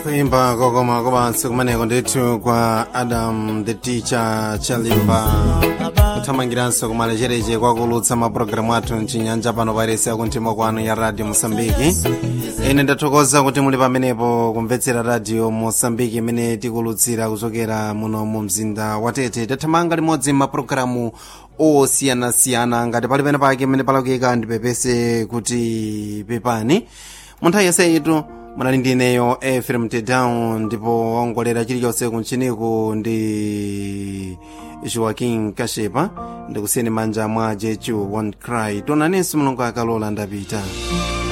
kuimba kokoma kopansi kumeneko ndithu kwa adam the teacher chalimba kuthamangiranso kumalechereche kwakulutsa mapulogalamu athu mchinyanja pano pairesi yakunthima kwanu ya radio mosambiki ine ndathokoza kuti muli pamenepo kumvetsera radio mosambiki imene tikulutsira kuchokera muno mu mzinda wa tete tathamanga limodzi mapulogalamu osiyanasiyana ngati pali pene pake imene palakuyika ndipepese kuti pepani mu nthawi yaseyitu munali ndi ineyo efrem tedown ndipo waongolera chilichonse kunchiniku ndi joaquin kashepa ndikusiyeni manja mwa jechu one cry tonanenso mulungu akalola ndapita